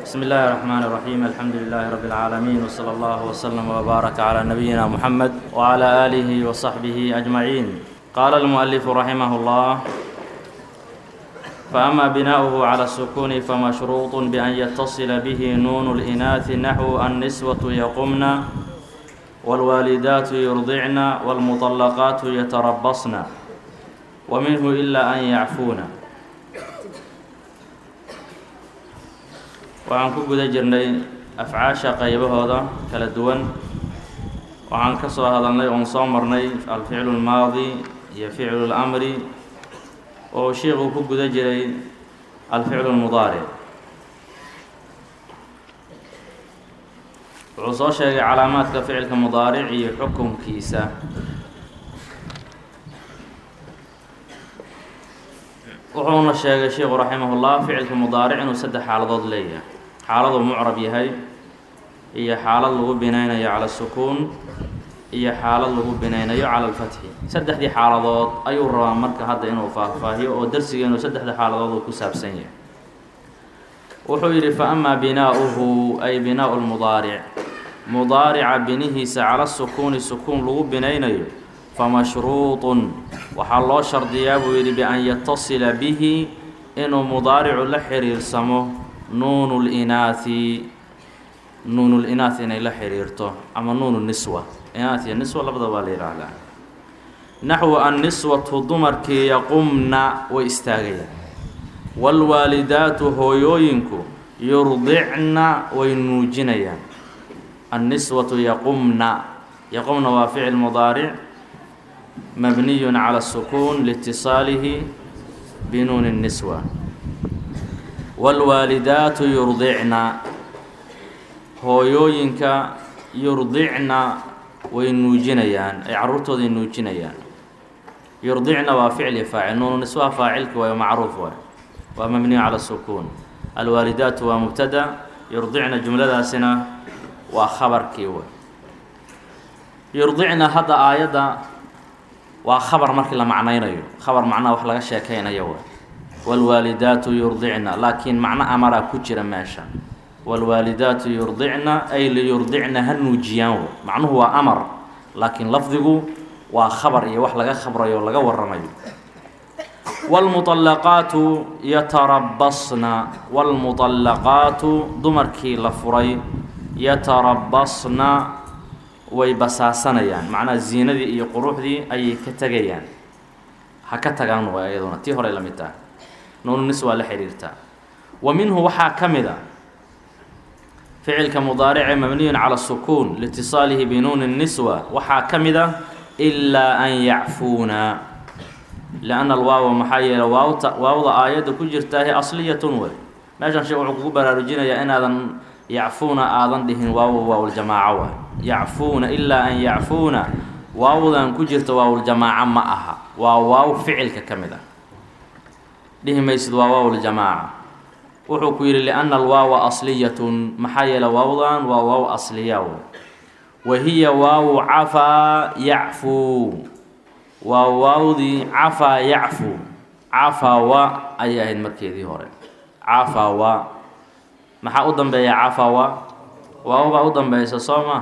بسم الله الرحمن الرحيم الحمد لله رب العالمين وصلى الله وسلم وبارك على نبينا محمد وعلى آله وصحبه أجمعين قال المؤلف رحمه الله فأما بناؤه على السكون فمشروط بأن يتصل به نون الإناث نحو النسوة يقمن والوالدات يرضعن والمطلقات يتربصن ومنه إلا أن يعفون waxaan ku guda jirnay afcaasha qaybahooda kala duwan waxaan ka soo hadalnay oon soo marnay alficlu lmaadi iyo ficlu lamri oo sheikuu ku guda jiray alficlu lmudaaric wuxuu soo sheegay calaamaadka ficilka mudaaric iyo xukunkiisa wuxuuna sheegay sheikhu raximahullah ficilka mudaaric inuu saddex xaaladood leeyahay xaaladuu mucrab yahay iyo xaalad lagu binaynayo cala sukuun iyo xaalad lagu binaynayo cala alfatxi saddexdii xaaladood ayuu rabaa marka hadda inuu faahfaahiyo oo darsigeenu saddexda xaaladood uu ku saabsan yahay wuxuu yidhi fa amaa binaa'uhu ay binaau lmudaaric mudaarica binihiisa cala sukuuni sukuun lagu binaynayo famashruuطun waxaa loo shardiyaa buu yidhi bian yatasila bihi inuu mudaaricu la xiriirsamo nuunu linaahi nuunu linaath inay la xiriirto ama nuunu niswa inaat iyo niswa labada waa la yidhaahdaa naxwu anniswatu dumarkii yaqumna way istaagayaan waalwaalidaatu hooyooyinku yurdicna way nuujinayaan anniswatu yaqumna yaqumna waa ficil mudaaric mabniy calى الsukuun liitiصaalihi binuuni الniswa wاlwaalidaatu yurdicna hooyooyinka yurdicna way nuujinayaan ay caruurtooday nuujinayaan yurdicna waa ficli faacil nuunu niswaha faacilka waay macruuf waay waa mabniyu calى الsukuun alwaalidaatu waa mubtada yurdicna jumladaasina waa khabarkii way yurdicna hadda aayadda waa khabar markii la macnaynayo khabar macnaha wax laga sheekaynayo wa waalwaalidaatu yurdicna laakiin macno amaraa ku jira meesha waalwaalidaatu yurdicna ay liyurdicna ha nuujiyaan w macnuhu waa amar laakiin lafdigu waa khabar iyo wax laga khabrayo laga waramayo waalmuطallaqaatu yatarabasna waalmuطallaqaatu dumarkii la furay yatarabasna way basaasanayaan macnaha ziinadii iyo quruxdii ayay ka tegayaan ha ka tagaan way ayaduna tii horey la mid taha nuununis waa la xidhiirtaa wa minhu waxaa ka mid a ficilka mudaarice mabniyun cala sukuun liitiصaalihi binuuni niswa waxaa ka mid a ilaa an yacfuuna lianna alwaawa maxaa yeele waawta waawda aayadda ku jirtaahi asliyatun wey meeshan sheek wuxuu kugu baraarujinayaa inaadan yacfuuna aadan dhihin waawo waawljamaaco waay yacfuuna ilaa an yacfuuna waawdan ku jirta waawljamaaco ma aha waa waaw ficilka ka mid ah dhihi maysid waa waawljamaaca wuxuu ku yidhi lianna alwaawa asliyatun maxaa yeele waawdan waa waaw asliya w wa hiya waawu cafaa yacfuu waa waawdii cafaa yacfu cafawa ayay ahayd markeedii hore cafawa maxaa u dambeeya cafawa waawbaa u dambeysa soo ma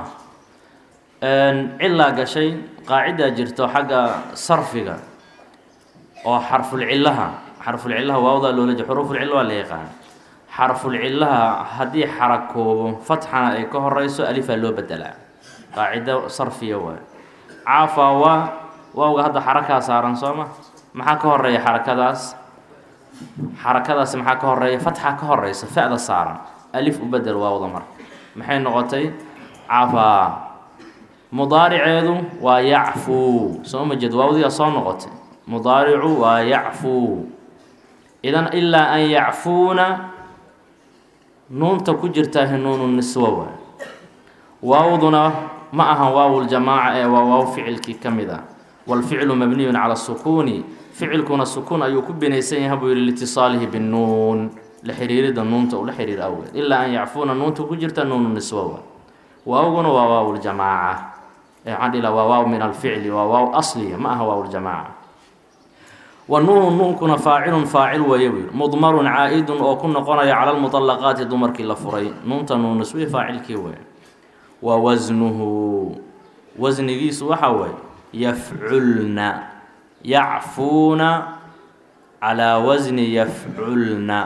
cilaa gashay qaacidaa jirto xagga sarfiga oo xarfulcillaha xarfulcillaha waawdaa loola je xuruufulcilla waa la yaqaan xarfulcillaha haddii xarakoobo fatxana ay ka horeyso alifaa loo bedelaa qaacido sarfiya waay cafawa waawga hadda xarakaa saaran soo ma maxaa ka horeeya xarakadaas xarakadaasi maxaa ka horeeya fatxa ka horeysa fa-da saaran alif u bedel waawda marka maxay noqotay cafaa mudaariceedu waa yacfuu soo ma jeed waawdiyaa soo noqotay mudaaricu waa yacfuu idan ilaa an yacfuuna nuunta ku jirtaahi nuunu niswa waay waawduna ma ahan waawuljamaaca ee waa waaw ficilkii ka mid ah waalficlu mabniyun cala sukuuni ficilkuna sukuun ayuu ku binaysan yahay buu yihi liitiصaalihi binuun la xiriirida nuunta ula xiriir awgeed ilaa an yacfuuna nuunta ku jirta nuunu niswowa waawguna waa waaw ljamaaca waxaan dhila waa waaw min alficli waa waaw asliya ma aha waaw ljamaaca wa nuunu nuunkuna faacilun faacil weeye buu yidhi mudmarun caa-idun oo ku noqonaya cala lmuطallaqaati dumarkii la furay nuunta nuuniswi faacilkii weeye wa wasnuhu wasnigiisu waxa weeye yafculna yacfuuna calaa wasni yafculna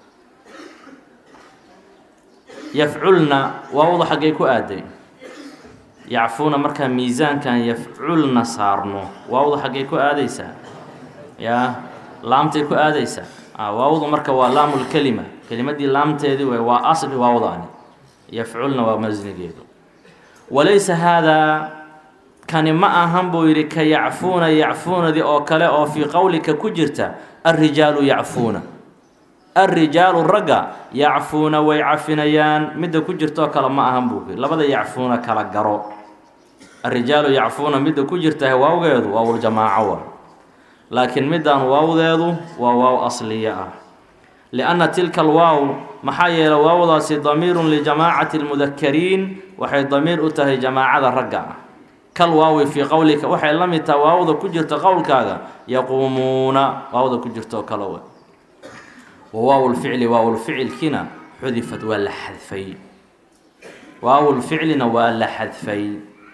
yafculna waawda xaggay ku aaday yacfuuna markaa miisaankan yafculna saarno waawda xaggay ku aadaysaa yaa laamtay ku aadaysaa waawdu marka waa laamulkelima kelimadii laamteedii wey waa asli waawdaani yafculna waa masnigeedu walaysa haadaa kani ma ahan buu yidhi ka yacfuuna yacfuunadii oo kale oo fii qowlika ku jirta alrijaalu yacfuuna alrijaalu ragga yacfuuna way cafinayaan midda ku jirtaoo kale ma ahan buu yidhi labada yacfuuna kala garo alrijaalu yacfuuna midda ku jirta waawgeedu waawljamaaco waa laakiin middan waawdeedu waa waaw asliya ah lianna tilka alwaaw maxaa yeelay waawdaasi damiirun lijamaacati lmudakariin waxay damiir u tahay jamaacada ragga ah kal waawi fii qowlika waxay la mid tahay waawda ku jirta qowlkaaga yaquumuuna waawda ku jirtaoo kale we wa waawlficli waawlficilkiina xudifad waa la xadfay waawlficlina waa la xadfay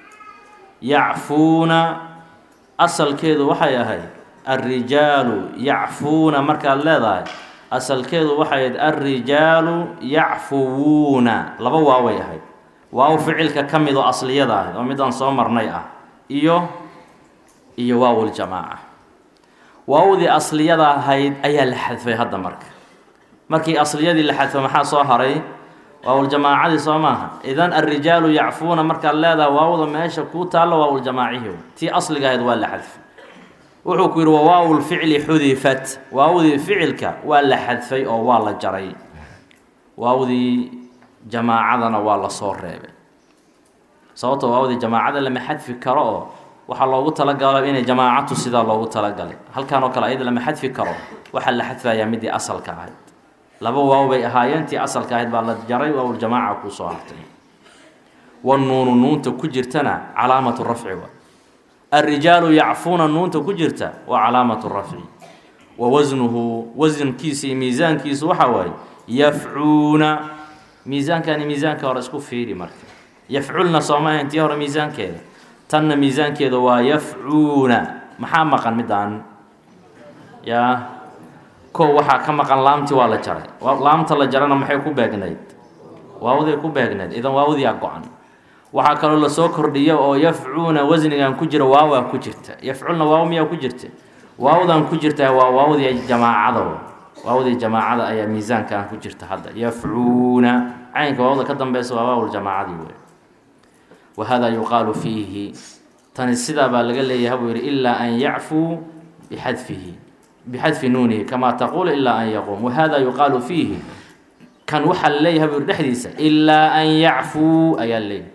yacfuuna asalkeedu waxay ahayd alrijaalu yacfuuna markaad leedahay asalkeedu waxay ahayd alrijaalu yacfuwuuna laba waaway ahayd waaw ficilka ka mid oo asliyada ahayd oo midaan soo marnay ah iyo iyo waawljamaaca waawdii asliyada ahayd ayaa la xadfay hadda marka markii asliyadii la xadfay maxaa soo haray waawljamaacadii soo maaha idan alrijaalu yacfuuna markaad leedahay waawda meesha kuu taallo waawljamaacihi tii asliga ahayd waa la xadfay wuxuu ku yidhi wa waawlficli xudifat waawdii ficilka waa la xadfay oo waa la jaray waawdii jamaacadana waa lasoo reebay sababto waawdii jamaacada lama xadfi karo oo waxaa loogu talagalo inay jamaacatu sidaa loogu talagalay halkan oo kale ayada lama xadfi karo waxaa la xadfayaa midii asalka ahayd laba waaw bay ahaayeen tii asalka ahayd baa la jaray waawljamaaca kuu soo hartay wanuunu nuunta ku jirtana calaamatu rafci wa alrijaalu yacfuuna nuunta ku jirta waa calaamatu rafci wa wasnuhu wasankiisa iyo miisaankiisu waxaa waaye yafcuuna miisaankani miisaanka hore isku fiiri marka yafculna sooma ahayn tii hore miisaankeeda tanna miisaankeeda waa yafcuuna maxaa maqan midaan yaa ko waxaa ka maqan laamti waa la jaray laamta la jarana maxay ku beegnayd waawday ku beegnayd idan waawdiyaa go-an waxaa kaloo lasoo kordhiya oo yafcuuna wasnigan ku jira waawaa ku jirta yafculna waaw miyaa ku jirta waawdan ku jirta waa waawdii jamaacada waawdii jamaacada ayaa miisaankan ku jirta hadda yafcuuna caynka waawda ka dambeysa waa waawljamaacadii wey wa hada yuqaalu fiihi tani sidaa baa laga leeyahay buu yidhi ilaa an yacfuu bixadfihi bixadfi nuunihi kamaa taquulu ilaa an yaquum wahada yuqaalu fiihi kan waxaa la leeyahay buu yidhi dhexdiisa ilaa an yacfuu ayaa leeyahay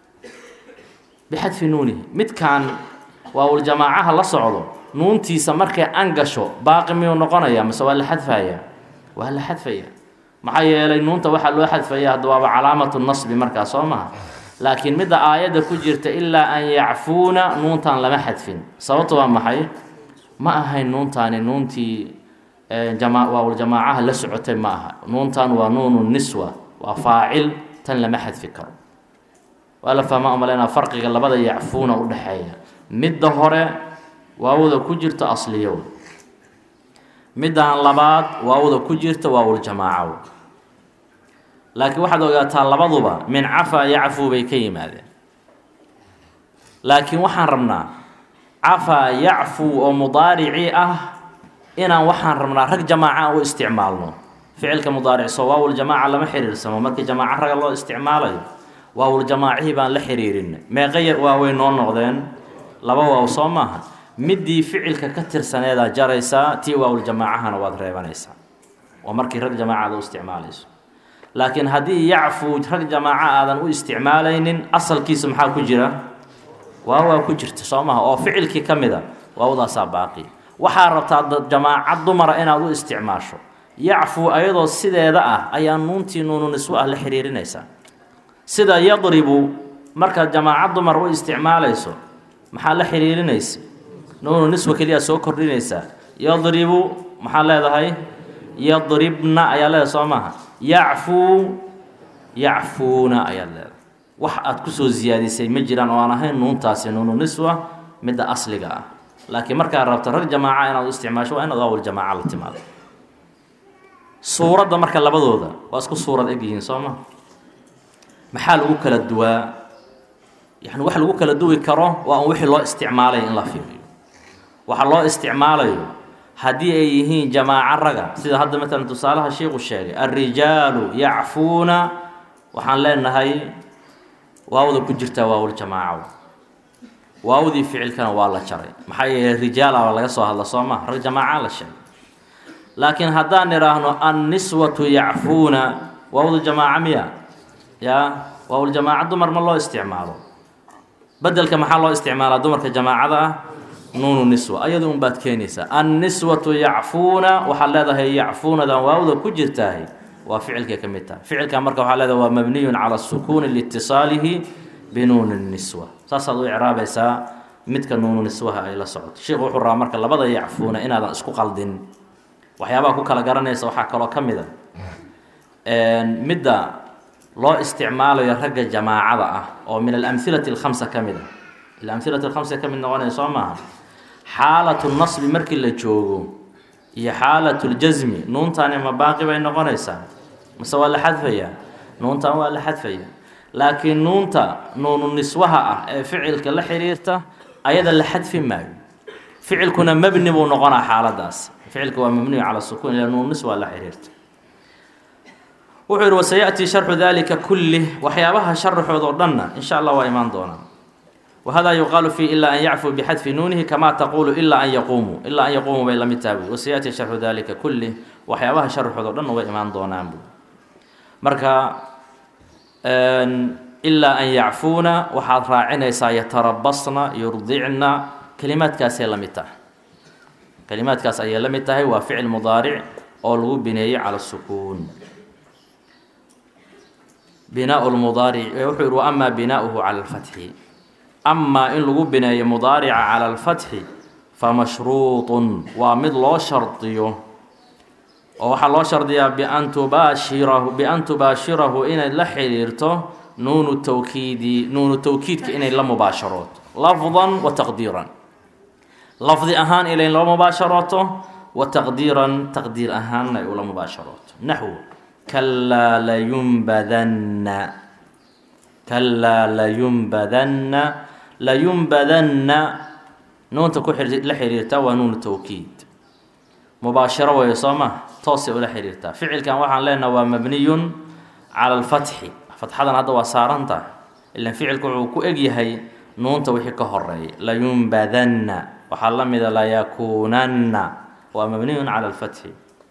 bixadfi nuunihi midkan waawljamaacaha la socdo nuuntiisa markay an gasho baaqi miyuu noqonaya mase waa la xadfaya waa la xadfaya maxaa yeelay nuunta waxaa loo xadfaya hadda waaba calaamatu nasbi markaa soo maha laakiin midda aayadda ku jirta ilaa an yacfuuna nuuntan lama xadfin sababto waa maxay ma ahayn nuuntaani nuuntii jama waawljamaacaha la socotay ma aha nuuntan waa nuunu niswa waa faacil tan lama xadfi karo waa la fahmaa umaleynaa farqiga labada yacfuuna u dhexeeya midda hore waawda ku jirta asliyow middan labaad waawda ku jirta waawljamaacow laakiin waxaad ogaataa labaduba min cafaa yacfuu bay ka yimaadeen laakiin waxaan rabnaa cafaa yacfuu oo mudaaricii ah inaan waxaan rabnaa rag jamaaca u isticmaalno ficilka mudaaric soo waawljamaaca lama xiriirsamo markii jamaaco raga loo isticmaalayo waawljamaacihii baan la xiriirinay meeqaya waaway noo noqdeen laba waaw soo maaha midii ficilka ka tirsaneedaa jaraysaa tii waawljamaacahana waad reebanaysaa waa markii rag jamaaca aad u isticmaalayso laakiin haddii yacfuu rag jamaaca aadan u isticmaalaynin asalkiisa maxaa ku jira waawaa ku jirta soo maha oo ficilkii ka mid a waawdaasaa baaqi waxaa rabtaa jamaaca dumara inaad u isticmaasho yacfuu ayadoo sideeda ah ayaa nuuntii nuunu niswo ah la xiriirinaysaa sida yadribu markaad jamaaca dumar u isticmaalayso maxaa la xiriirinaysa nuunu niswa keliyaa soo kordhinaysaa yadribu maxaa leedahay yadribna ayaa leedahay soo maaha yacfuu yacfuuna ayaad leedahay wax aad kusoo siyaadisay ma jiraan oo aan ahayn nuuntaasi nuunu niswa midda asliga ah laakiin markaad rabto rag jamaaca inaad u isticmaasho waa inaad waawal jamaaca la timaado suuradda marka labadooda waa isku suurad eg yihiin soo ma maxaa lagu kala duwaa yani wax lagu kala duwi karo waa un wixii loo isticmaalayo in la fiiriyo waxa loo isticmaalayo haddii ay yihiin jamaaco raga sida hadda matalan tusaalaha sheikhu sheegay alrijaalu yacfuuna waxaan leenahay waawda ku jirtaa waawul jamaaco waawdii ficilkana waa la jaray maxaa yeeley rijaalaba laga soo hadla soo ma rag jamaaca la sheegay laakiin haddaan idhaahno anniswatu yacfuuna waawdu jamaaca miya yaa waawuljamaaca dumar ma loo isticmaalo bedelka maxaa loo isticmaalaa dumarka jamaacada ah nuunu niswa ayada un baad keenaysaa anniswatu yacfuuna waxaad leedahay yacfuunadan waawda ku jirtahay waa ficilkay ka mid tahay ficilkan marka waxaa leedahay waa mabniyun cala sukuuni liitisaalihi binuuni niswa saasaad u icraabaysaa midka nuunu niswaha ay la socoto sheikhu wuxuu rabaa marka labada yacfuuna inaadan isku qaldin waxyaabaha ku kala garanaysa waxaa kaloo ka mid a midda loo isticmaalayo ragga jamaacada ah oo min alamhilati alkhamsa ka mid a alamhilati alkhamsa ka mid noqonaya soo maaha xaalatu nasbi markii la joogo iyo xaalatu ljasmi nuuntani ma baaqi bay noqonaysaa mase waa la xadfayaa nuuntan waa la xadfaya laakiin nuunta nuunu niswaha ah ee ficilka la xiriirta ayada la xadfi maayo ficilkuna mebni buu noqonaa xaaladaas ficilka waa mabniyu cala sukuun ila nuunu niswa la xiriirta wuxuu yihi wasayaأtii sharxu dalika kulih waxyaabaha sharaxood oo dhanna in sha allah waa imaan doonaa wahada yuqaalu fi ilaa an yacfuu bixadfi nuunihi kama taqulu ilaa an yaquumuu ilaa an yaquumuu bay lamid taha buy wasayaأtii sharxu dalika kulih waxyaabaha sharaxood oo dhanna way imaan doonaan bu marka ilaa an yacfuuna waxaad raacinaysaa yatarabasna yurdicna kelimaadkaasay la mid tahay kelimaadkaas ayay la mid tahay waa ficil mudaaric oo lagu bineeyey cala sukuun binaa lmudaaric wuxuu yihi waama binaauhu cala alfatxi amaa in lagu bineeyo mudaarica cala alfatxi famashruuطun waa mid loo shardiyo oo waxaa loo shardiyaa bian tubaashirahu bian tubaashirahu inay la xiriirto nuunu tawkiidi nuunu tawkiidka inay la mubaasharooto lafdan wa taqdiiran lafdi ahaan inay la mubaasharooto wa taqdiiran taqdiir ahaanna ay ula mubaasharooto naxwu kalaa layumbadanna kalaa layumbadanna layumbadanna nuunta ku la xiriirtaa waa nuunu tawkiid mubaasharo weeye soo ma toosay ula xiriirtaa ficilkan waxaan leenaha waa mabniyun cala alfatxi fatxadan hadda waa saaranta ilan ficilku wuxuu ku egyahay nuunta wixii ka horeeya layumbadanna waxaa la mida layakuunanna waa mabniyun cala alfatxi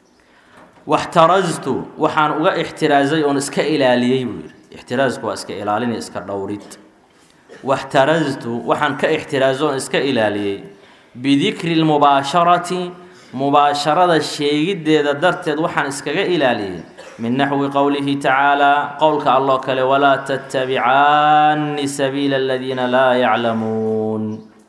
waxtaraztu waxaan uga ixtiraazay oon iska ilaaliyey buu yidhi ixtiraasku waa iska ilaalin iska dhowrid waxtaraztu waxaan ka ixtiraazo oon iska ilaaliyey bidikri lmubaasharati mubaasharada sheegiddeeda darteed waxaan iskaga ilaaliyey min naxwi qowlihi tacaalaa qowlka alloo kale walaa tattabicaani sabiila aladiina laa yaclamuun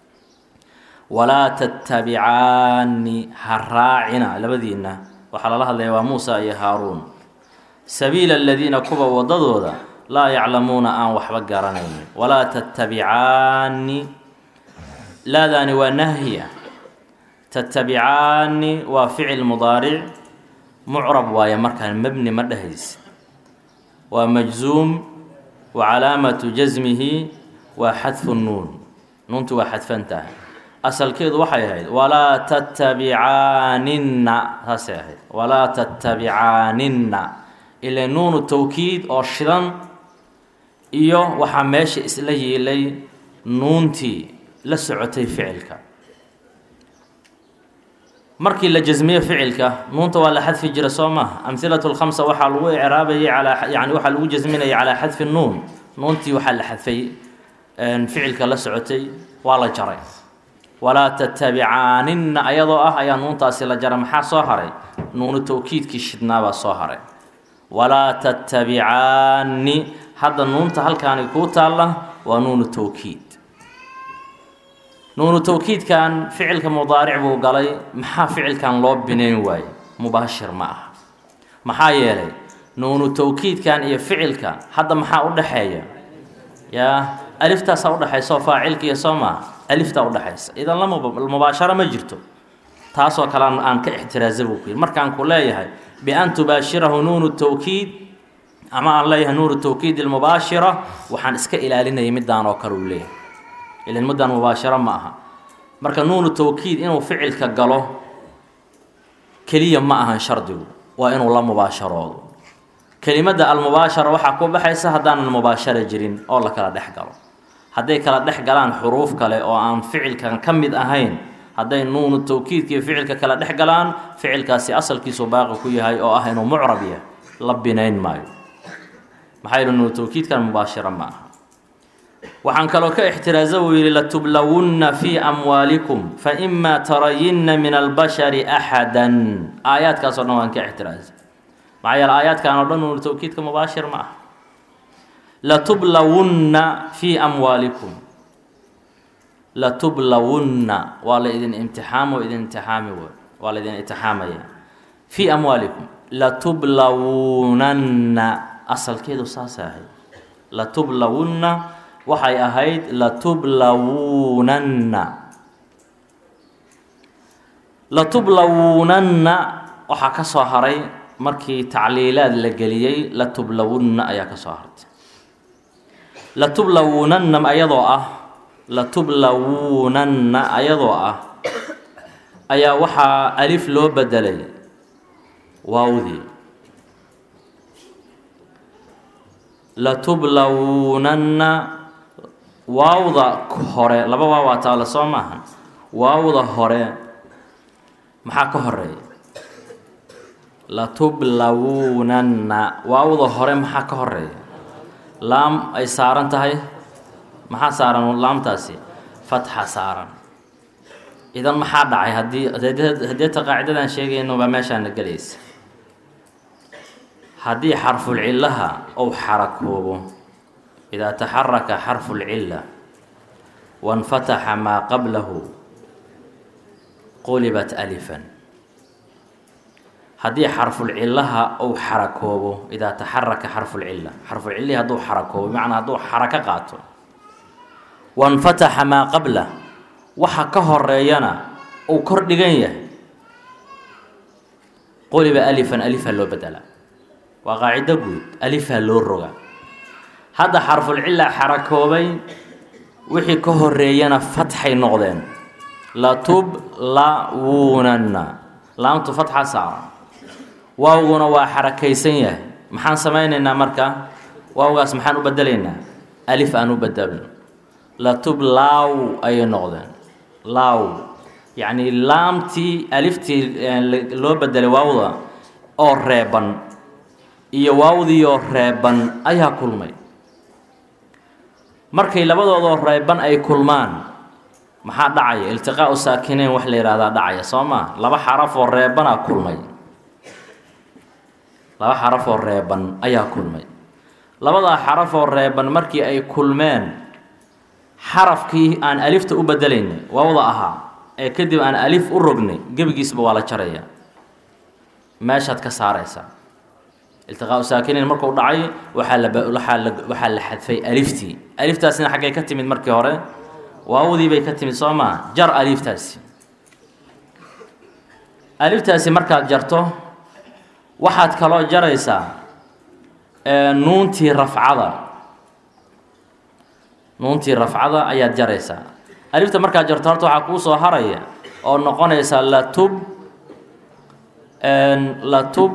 walaa tattabicaani ha raacina labadiinna waxaa lala hadlaya waa muusa iyo haaruun sabiila aladiina kuwa waddadooda laa yaclamuuna aan waxba garanaynin walaa tattabicaani laadaani waa nahya tattabicaani waa ficil mudaaric mucrab waaye markaan mebni ma dhehaysa waa majzuum wa calaamatu jasmihi waa xadfu nuun nuuntu waa xadfan tahay asalkeedu waxay ahayd walaa tattabicaaninna saasay ahayd walaa tattabicaaninna ila nuunu tawkiid oo shidan iyo waxaa meesha isla yiilay nuuntii la socotay ficilka markii la jasmiyo ficilka nuunta waa la xadfi jira soo maaha amhilatu lkhamsa waxaa lagu icraabayay calaa yani waxaa lagu jasminayay calaa xadfi nuun nuuntii waxaa la xadfay ficilka la socotay waa la jaray walaa tatabicaaninna ayadoo ah ayaa nuuntaasi la jara maxaa soo haray nuunu tawkiidkii shidnaabaa soo haray walaa tattabicaani hadda nuunta halkaani kuu taalla waa nuunu tawkiid nuunu tawkiidkan ficilka mudaaric buu galay maxaa ficilkan loo binayn waaye mubaashir ma aha maxaa yeelay nuunu tawkiidkan iyo ficilka hadda maxaa u dhaxeeya yaa aliftaasaa udhexaysa oo faacilka iyo soo maa aliftaa udhexaysa idan la mubaasharo ma jirto taasoo kale aan ka ixtiraasa buu ku yidhi markaan ku leeyahay bian tubaashirahu nuunu tawkiid ama aan leeyahay nuunu tawkiid ilmubaashira waxaan iska ilaalinayay midaan oo kale uu leeyahay ilan midaan mubaasharo ma aha marka nuunu tawkiid inuu ficilka galo keliya ma ahan shardigu waa inuu la mubaasharoodo kelimadda almubaashara waxaa ku baxaysa haddaanan mubaashara jirin oo la kala dhex galo hadday kala dhex galaan xuruuf kale oo aan ficilkan ka mid ahayn hadday nuunu tawkiidka iyo ficilka kala dhex galaan ficilkaasi asalkiisu baaqi ku yahay oo ah inuu mucrab yahay la binayn maayo maxaa yihi nuunu tawkiidkan mubaashira ma aha waxaan kaloo ka ixtiraaza buu yidhi latublawunna fii amwaalikum faima tarayinna min albashari axadan aayaadkaasoo dhan waan ka ixtiraaza maxaa yeele aayaadkan oo dhan nuunu tawkiidka mubaashir ma aha latublawunna fii amwaalikum latublawunna waa la idin imtixaamo idin imtixaami w waa la idin imtixaamaya fii amwaalikum latublawunanna asalkeedu saasay ahayd latublawunna waxay ahayd latublawunanna latublawunanna waxaa ka soo haray markii tacliilaad la geliyey latublawunna ayaa ka soo hartay latublawunanna ayadoo ah latublawunanna ayadoo ah ayaa waxaa alif loo bedelay waawdii latublawunanna waawda hore laba waawaa taala soo maaha waawda hore maxaa ka horeeya latublawunanna waawda hore maxaa ka horeeya laam ay saaran tahay maxaa saaran laamtaasi fatxa saaran idan maxaa dhacay haddii hadeeta qaacidadan sheegayno baa meeshaana gelaysa haddii xarfulcillaha ou xarakoobo idaa taxaraka xarfulcilla wanfataxa maa qablahu qulibat alifan haddii xarfulcillaha ou xarakoobo idaa taxaraka xarfulcilla xarfulcillihii hadduu xarakoobo bimacnaa hadduu xarako qaato wanfataxa maa qablah waxa ka horeeyana uu kor dhigan yahay quliba alifan alifaa loo bedelaa waa qaacido guud alifaa loo roga hadda xarfulcilla xarakoobay wixii ka horeeyana fatxay noqdeen latublawunanna laamtu fatxa saaran waawguna waa xarakaysan yahay maxaan samaynaynaa marka waawgaas maxaan u bedelaynaa alif aan u bedelno latublaw ayay noqdeen law yacni laamtii aliftii loo bedelay waawda oo reeban iyo waawdiioo reeban ayaa kulmay markay labadoodoo reeban ay kulmaan maxaa dhacaya iltiqaau saakinayn wax la yihahdaa dhacaya soo maa laba xaraf oo reebanaa kulmay laba xaraf oo reeban ayaa kulmay labadaa xaraf oo reeban markii ay kulmeen xarafkii aan alifta u bedelaynay waawda ahaa ee kadib aan alif u rognay gebigiisba waa la jarayaa meeshaad ka saaraysaa iltiqaau saakinayn markuu dhacay waxaa la waxaa la waxaa la xadfay aliftii aliftaasina xaggay ka timid markii hore waawdii bay ka timid soo maa jar aliftaasi aliftaasi markaad jarto waxaad kaloo jaraysaa nuuntii rafcada nuuntii rafcada ayaad jaraysaa alifta markaad jarto horta waxaa kuu soo haraya oo noqonaysaa latub latub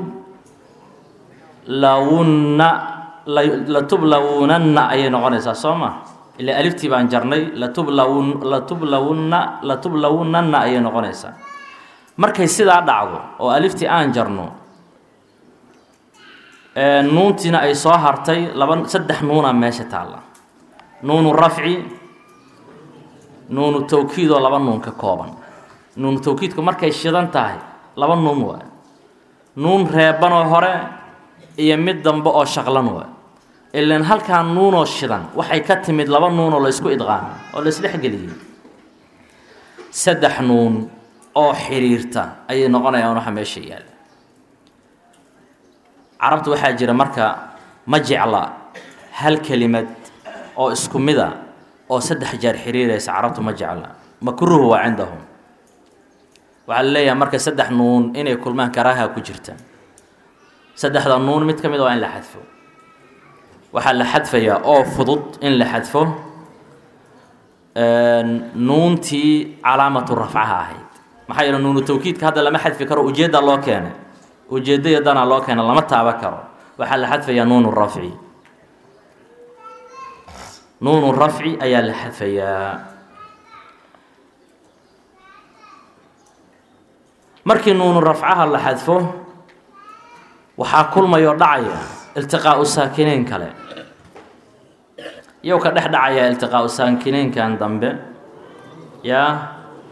lawunna latublawunanna ayay noqonaysaa soo ma ila aliftii baan jarnay latublawun latublawunna latublawunanna ayay noqonaysaa markay sidaa dhacdo oo aliftii aan jarno nuuntiina ay soo hartay laba saddex nuunaa meesha taalla nuunu rafci nuunu tawkiidoo laba nuun ka kooban nuunu tawkiidku markay shidan tahay laba nuun waa nuun reebanoo hore iyo mid dambe oo shaqlan waa ilan halkaa nuunoo shidan waxay ka timid laba nuunoo la isku idqaamay oo la isdhexgeliyey saddex nuun oo xiriirta ayay noqonayaan waxa meesha yaalla carabta waxaa jira marka ma jecla hal kelimad oo isku mida oo saddex jeer xiriiraysa carabtu ma jecla makruuh waa cindahum waxaa la leeyahay marka saddex nuun inay kulmaan karaaha ku jirta saddexda nuun mid ka mid waa in la xadfo waxaa la xadfayaa oo fudud in la xadfo nuuntii calaamatu rafcaha ahayd maxaa yeele nuunu tawkiidka hadda lama xadfi karo ujeedda loo keenay ujeeddayadana loo keena lama taaba karo waxaa la xadfayaa nuunu rafci nuunu rafci ayaa la xadfayaa markii nuunu rafcaha la xadfo waxaa kulmayoo dhacaya iltiqaau saakineyn kale iyow ka dhex dhacaya iltiqaau saakineynkan dambe yaa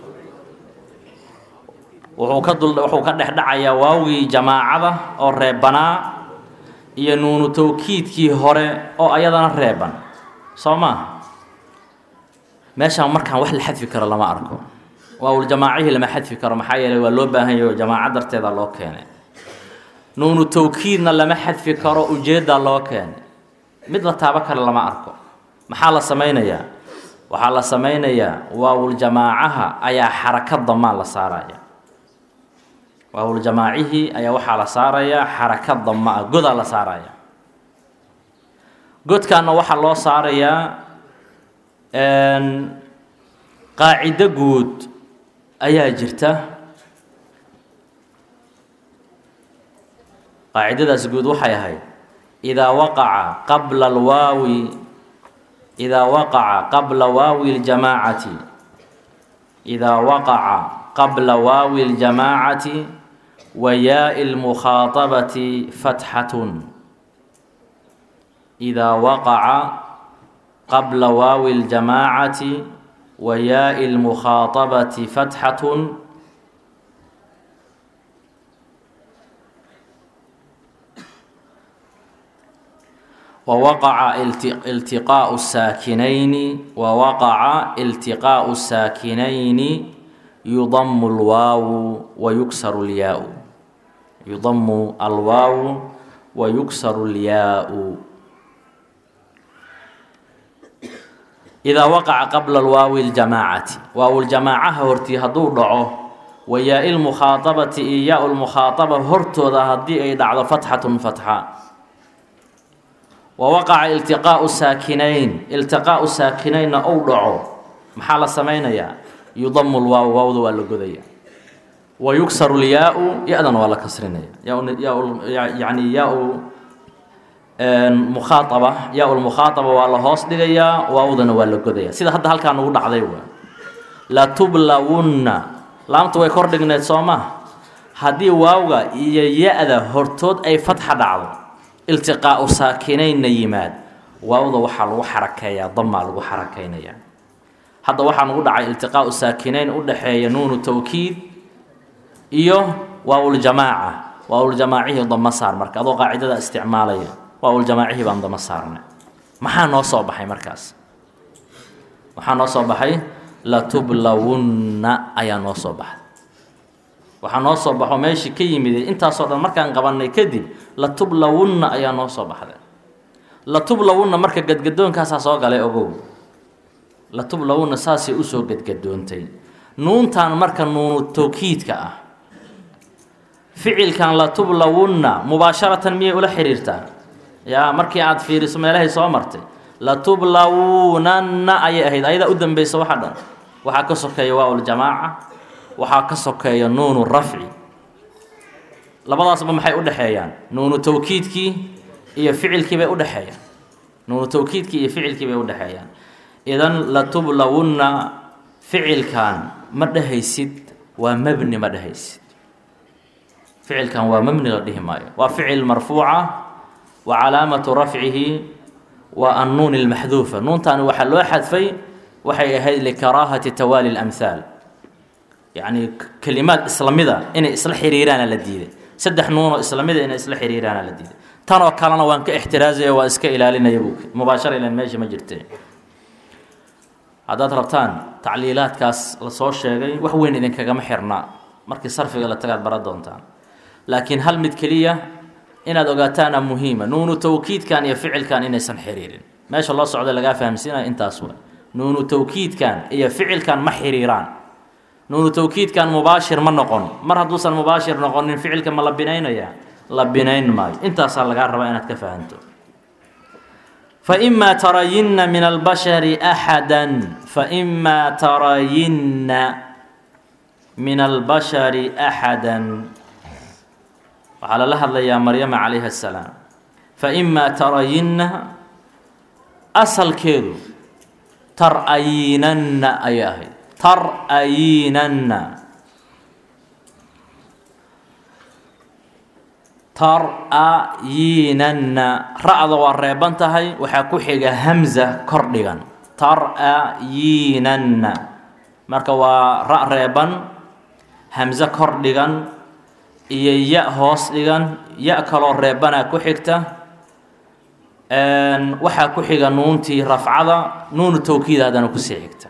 wuxuu ka dul wuxuu ka dhex dhacayaa waawgii jamaacada oo reebanaa iyo nuunu tawkiidkii hore oo ayadana reeban soo maaha meeshaan markaan wax la xadfi karo lama arko waawul jamaacihii lama xadfi karo maxaa yeeley waa loo baahan yaho jamaaco darteeda loo keenay nuunu tawkiidna lama xadfi karo ujeeddaa loo keenay mid la taabo kale lama arko maxaa la samaynayaa waxaa la samaynayaa waawul jamaacaha ayaa xaraka damaa la saaraya waawul jamaacihii ayaa waxaa la saarayaa xaraka dama ah godaa la saaraya godkaana waxaa loo saarayaa qaacido guud ayaa jirta qaacidadaas guud waxay ahayd idaa waqaca qabla alwaawi idaa waqaca qabla waawi اljamaacati idaa waqaca qabla waawi اljamaacati wa yaai اlmukhaaطabati fatxatun idaa waqaca qabla waawi اljamaacati wa yaai اlmukhaaطabati fatxatun wawaqaca iltiqaau saakinayni wawaqaca iltiqaau saakinayni yudamu lwaawu wa yugsaru lyaau yudamu alwaawu wa yugsaru lyaau idaa waqaca qabla alwaawi ljamaacati waawuljamaacaha hortii hadduu dhaco wa yaa-i lmukhaaabati iyo yaa lmukhaadaba hortooda haddii ay dhacdo fatxatun fatxa wa waqaca iltiqaau saakinayn iltiqaau saakinaynna ou dhaco maxaa la samaynayaa yudamu lwaaw waawda waa la godaya wa yugsaru lyaa-u ya-dana waa la kasrinaya yani yaa-u mukhaaaba yaa lmukhaaaba waa la hoos dhigayaa waawdana waa la godaya sida hadda halkaa nagu dhacday waa latublawunna laamta way kor dhigneed soo maha haddii waawga iyo ya-da hortood ay fatxa dhacdo iltiqaau saakinaynna yimaad waawda waxaa lagu xarakeeyaa damaa lagu xarakeynayaa hadda waxaa nagu dhacay iltiqaau saakinayn u dhexeeya nuunu tawkiid iyo waawuljamaaca waawuljamaacihii dama saar marka adoo qaacidada isticmaalaya waawuljamaacihii baan dama saarnay maxaa noo soo baxay markaas waxaa noo soo baxay latublawunna ayaa noo soo baxday waxaa noo soo baxo meeshii ka yimid intaasoo dhan markaan qabannay kadib latublawunna ayaa noo soo baxday latublawunna marka gadgadoonkaasaa soo galay ogow latublawunna saasay usoo gadgadoontay nuuntan marka nuunu tawkiidka ah ficilkan latublawunna mubaasharatan miyay ula xiriirtaa yaa markii aad fiiriso meelahay soo martay latublawunanna ayay ahayd ayadaa u dambeysa waxa dhan waxaa ka sokeeya waaul-jamaaca waxaa ka sokeeya nuunu rafci labadaasba maxay u dhexeeyaan nuunu tawkiidkii iyo ficilkii bay udhexeeyaan nuunu tawkiidkii iyo ficilkii bay udhexeeyaan idan latublawunna ficilkan ma dhehaysid waa mebni ma dhehaysid ficilkan waa mebni la dhihi maayo waa ficil marfuuca wa calaamatu rafcihi waa annuun ilmaxduufa nuuntaani waxaa loo xadfay waxay ahayd likaraahati tawaali اlamhaal yacni kelimaad islamida inay isla xiriiraana la diiday saddex nuunoo islamida inay isla xiriiraana la diiday tanoo kalena waan ka ixtiraazaya waa iska ilaalinaya buu mubaashara ilan meesha ma jirte haddaad rabtaan tacliilaadkaas lasoo sheegay wax weyn idinkagama xirna markii sarfiga la tagaad bara doontaan laakiin hal mid keliya inaad ogaataana muhiima nuunu tawkiidkan iyo ficilkan inaysan xiriirin meesha loo socda lagaa fahamsiinaya intaas wa nuunu tawkiidkan iyo ficilkan ma xiriiraan nuunu tawkiidkan mubaashir ma noqon mar hadduusan mubaashir noqonin ficilka ma la binaynaya la binayn maayo intaasaa lagaa rabaa inaad ka fahanto فإما ترين من البشر أحدا فإما ترين من البشر أحدا waxaa lala hadlayaa maryama calayha السلاam فإما ترayina asalkeedu tar'ayinanna ayay ahayd tar'ayinanna tar'ayinanna ra-da waa reeban tahay waxaa ku xiga hamza kor dhigan tar'ayinanna marka waa ra reeban hamze kor dhigan iyo ya hoos dhigan ya kaloo reebanaa ku xigta waxaa ku xiga nuuntii rafcada nuunu tawkiid haddana kusii xigta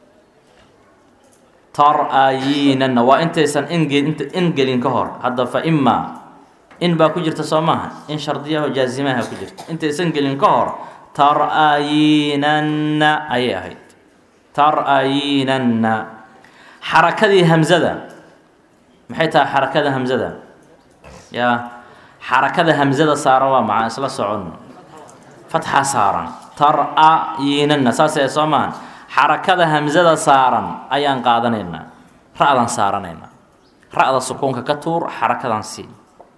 tar'ayinanna waa intaysan ingelin ka hor hadda fa imaa in baa ku jirta soo maaha in shardiyaho jaazimaha ku jirta intaysan gelin ka hor tar'ayinanna ayay ahayd tar'ayinanna xarakadii hamzada maxay tahay xarakada hamzada yaa xarakada hamzada saaran waa maxaa isla soconno fatxa saaran tar'ayinanna saasee soo maaha xarakada hamzada saaran ayaan qaadanaynaa ra-dan saaranaynaa ra-da sukuunka ka tuur xarakadan sii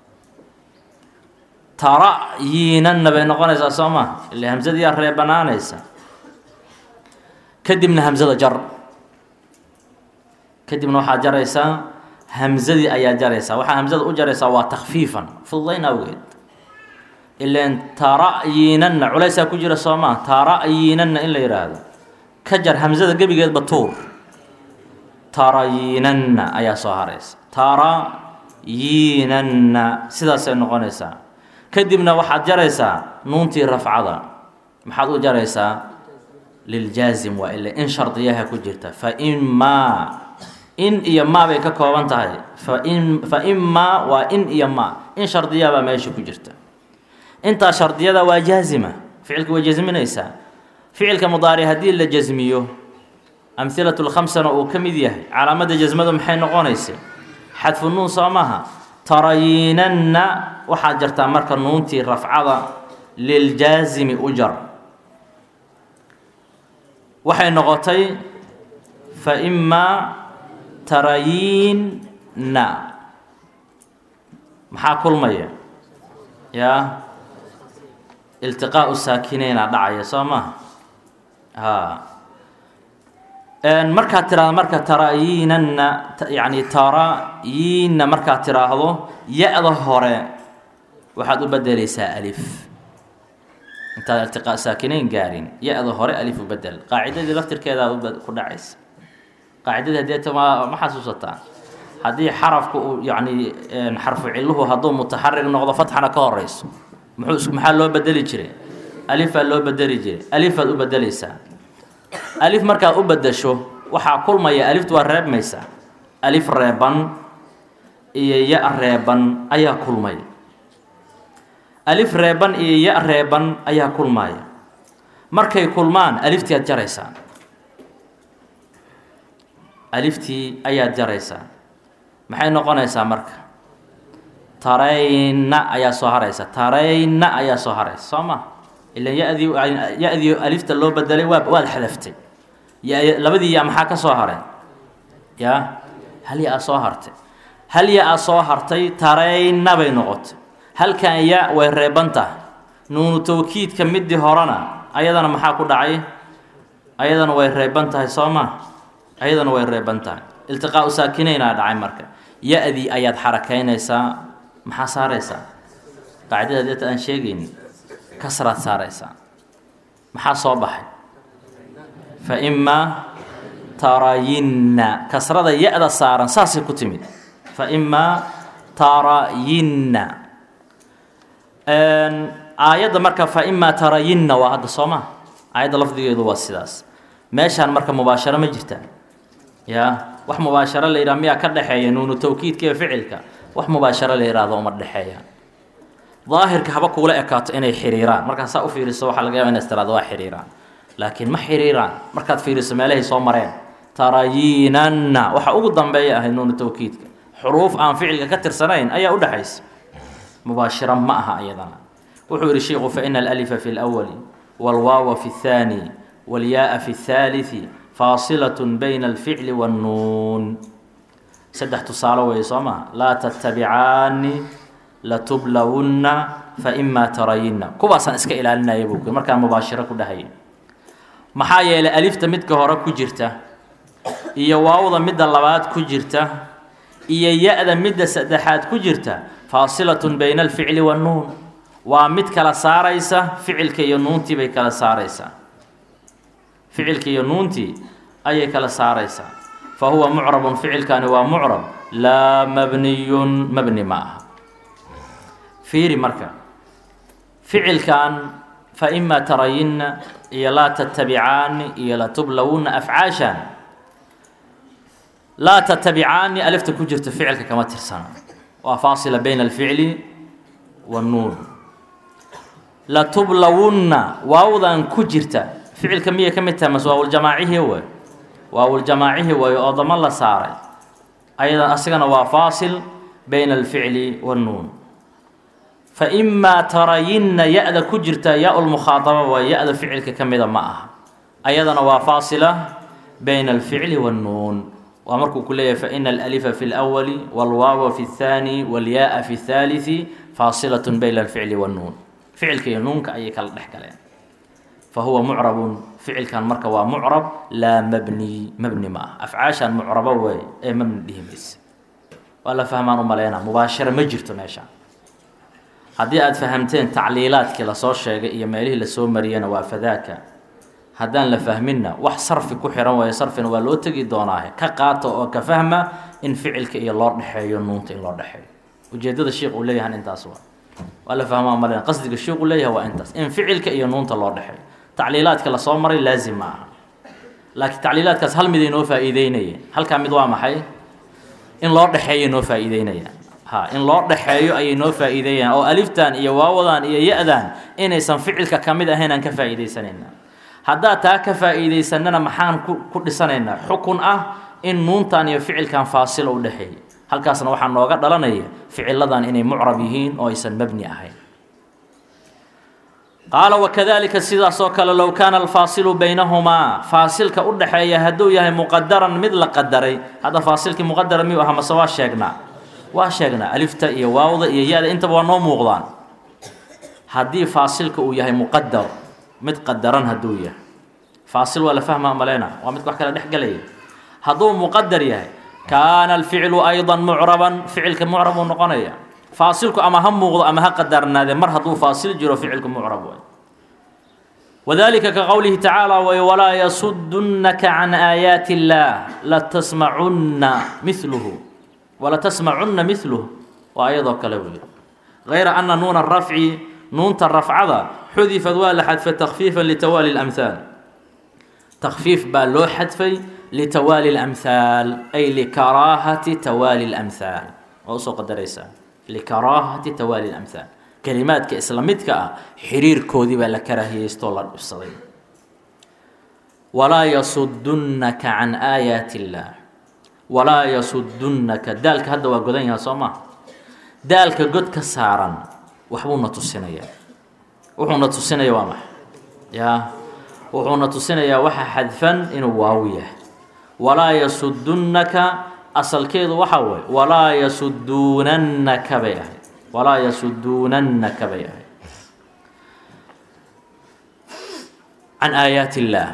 tara'yinanna bay noqonaysaa soo maa ile hamsadiyaa reebanaanaysa kadibna hamsada jar kadibna waxaad jaraysaa hamsadii ayaa jaraysaa waxaa hamsada u jaraysaa waa takfiifan fududayn awgeed ilan tara'yinanna culaysaa ku jira soo maa tara'yinanna in la yidhaahdo ka jar hamsada gebigeedba tuur tarayinanna ayaa soo haraysa tarayinanna sidaasay noqonaysaa kadibna waxaad jaraysaa nuuntii rafcada maxaad u jaraysaa liljaazim waa ile in shardiyaha ku jirta fa imaa in iyo maa bay ka kooban tahay fain fa imaa waa in iyo maa in shardiyahabaa meesha ku jirta intaa shardiyada waa jaazima ficilka way jasminaysaa ficilka mudaaric haddii la jasmiyo amhilatu lkhamsana uu ka mid yahay calaamadda jasmadu maxay noqonaysa xadfu nuun soo maaha tarayinanna waxaad jartaa marka nuuntii rafcada liljaazimi u jar waxay noqotay fa imaa tarayinna maxaa kulmaya yaa iltiqaau saakineyna dhacaya soo maha ha markaad tiraahdo marka tarayinanna yani tarayinna markaad tiraahdo ya-da hore waxaad u bedeleysaa alif intaad iltiqaa saakinayn gaarin ya-da hore alif u bedel qaacidadii laftirkeedaa ku dhacaysa qaacidadii hadeeta ma ma xasuusataa haddii xarafku uu yani xarfu ciluhu hadduu mutaxarig noqdo fatxana ka horeyso muxuu maxaa loo bedeli jiray alifaa loo bedeli jiray alifaad u bedeleysaa alif markaad u bedesho waxaa kulmaya aliftu waa reebmaysaa alif reeban iyo ya reeban ayaa kulmaya alif reeban iyo ya reeban ayaa kulmaya markay kulmaan aliftii aad jaraysaa aliftii ayaad jaraysaa maxay noqonaysaa marka tarayna ayaa soo haraysa tarayna ayaa soo haraysa soo ma ilan yadii ya-dii alifta loo bedelay waa waad xadaftay ya labadii ya maxaa ka soo haray ya hal ya a soo hartay hal ya a soo hartay tarayna bay noqotay halkan ya way reeban tahay nuunu tawkiidka midii horena ayadana maxaa ku dhacay ayadana way reeban tahay soo ma ayadana way reeban tahay iltiqaau saakineynaa dhacay marka ya-dii ayaad xarakaynaysaa maxaa saaraysaa qaacidada deeta aan sheegayn kasraad saaraysaa maxaa soo baxay fa imaa tarayinna kasrada ya-da saaran saasay ku timid fa imaa tarayinna aayadda marka fa imaa tarayinna waa hadda soo ma aayadda lafdigeedu waa sidaas meeshaan marka mubaasharo ma jirta ya wax mubaasharo la yidhaha miyaa ka dhexeeya nuunu tawkiidka iyo ficilka wax mubaasharo la yidhaahdo uma dhexeeya daahirka haba kuula ekaato inay xiriiraan markaad saa u fiiriso waxaa laga yaba ina istiraado waa xiriiraan laakiin ma xiriiraan markaad fiiriso meelahay soo mareen tarayinanna waxa ugu dambeeya ahayd nuunu tawkiidka xuruuf aan ficilka ka tirsanayn ayaa u dhexaysa mubaashiro ma aha iyadana wuxuu yihi shiiku faina alalifa fi lwali wاlwaawa fi اthaani wاlyaaa fi اthaaliثi faasilaة bayna alficli wاnnuun saddex tusaalo weeye soo maha laa tattabicaani latublawunna faimaa tarayinna kuwaasaan iska ilaalinaya buu ku markaan mubaashiro ku dhahay maxaa yeelay alifta midka hore ku jirta iyo waawda midda labaad ku jirta iyo ya-da midda saddexaad ku jirta faasilatun bayna alficli wannuun waa mid kala saaraysa ficilka iyo nuuntii bay kala saaraysaa ficilka iyo nuuntii ayay kala saaraysaa fa huwa mucrabun ficilkani waa mucrab laa mabniyun mabni ma aha fiiri marka ficilkan fa imaa tarayinna iyo laa tattabicaani iyo latublawunna afcaashan laa tattabicaani alifta ku jirta ficilka kama tirsana waa faasila bayna alficli wannuun latublawunna waawdan ku jirta ficilka miyay ka mid tahay mase waawuljamaacihi wey waawuljamaacihi wey oo dama la saaray ayada asigana waa faasil bayna alficli wannuun fa imaa tarayinna ya-da ku jirta ya-u lmukhaadaba waa ya-da ficilka ka mida ma aha ayadana waa faasila bayna alficli wannuun waa markuu ku leeyahay faina alalifa fi lwali wاlwaawa fi اthaani wاlyaaa fi اthaaliثi faasilaة bayna alficli wannuun ficilka iyo nuunka ayay kala dhex galeen fa huwa mucrabun ficilkan marka waa mucrab laa mabni mabni ma ah afcaashan mucrabo wey ee mabni dhihi mayse waa la fahmaan u maleyna mubaashara ma jirto meesha haddii aada fahamteen tacliilaadkii lasoo sheegay iyo meelihii lasoo mariyana waa fadaaka haddaan la fahminna wax sarfi ku xihan waayo sarfina waa loo tegi doonaahe ka qaata oo ka fahma in ficilka iyo loo dhexeeyo nuunta in loo dhexeeyo ujeedada sheikh uu leeyahan intaas waa waa la fahmaa malena qasdiga sheikhu leeyahay waa intaas in ficilka iyo nuunta loo dhexeeyo tacliilaadka lasoo maray laazim ma aha laakiin tacliilaadkaas hal mid ay noo faa'iideynayeen halkaa mid waa maxay in loo dhexeeyo noo faa'iideynayaan ha in loo dhexeeyo ayay noo faa'iideeyaan oo aliftan iyo waawadan iyo ya-dan inaysan ficilka ka mid ahayn aan ka faa'iidaysanayna haddaad taa ka faa'iidaysanana maxaan ku ku dhisanaynaa xukun ah in nuuntan iyo ficilkan faasilo u dhexeeya halkaasna waxaa nooga dhalanaya ficiladan inay mucrab yihiin oo aysan mabni ahayn qaala wakadalika sidaasoo kale low kaana alfaasilu baynahumaa faasilka u dhexeeya hadduu yahay muqadaran mid la qadaray hadda faasilkii muqadara miyuu aha mase waa sheegnaa waa sheegnaa alifta iyo waawda iyo ya-da intaba waa noo muuqdaan haddii faasilka uu yahay muqadar mid qadaran hadduu yahay faasil waa la fahmaa maleyna waa mid wax kala dhex gelaya hadduu muqadar yahay kaana alficlu ayضa mucraban ficilka mucrab uu noqonaya faasilku ama ha muuqdo ama ha qadarnaade mar hadduu faasil jiro ficilku mucrab way wadalika ka qowlihi tacaala way walaa yasudunaka can aayaati اllaah latasmacunna miluhu walatasmacunna miluh waa ayadoo kale wey gayra ana nuuna rafci nuunta rafcada xudifad waa la xadfay takfiifa litawaali اlamhaal takfiif baa loo xadfay litawaali اlamhaal ay likaraahati tawaali اlamhaal waa usoo qadaraysaa likaraahati tawaali اlamhaal kelimaadka isla midka ah xiriirkoodii baa la karaahiyeystoo la dhibsaday walaa yasudunnaka can aayaati اllaah walaa yasudunnaka daalka hadda waa godan yaha soo maa daalka god ka saaran waxbuuna tusinayaa wuxuuna tusinaya waa maxa yaa wuxuuna tusinayaa waxa xadfan inuu waaw yahay walaa yasudunnaka asalkeedu waxaa waye walaa yasuduunannaka bay ahayd walaa yasuduunannaka bay ahayd can aayaati illaah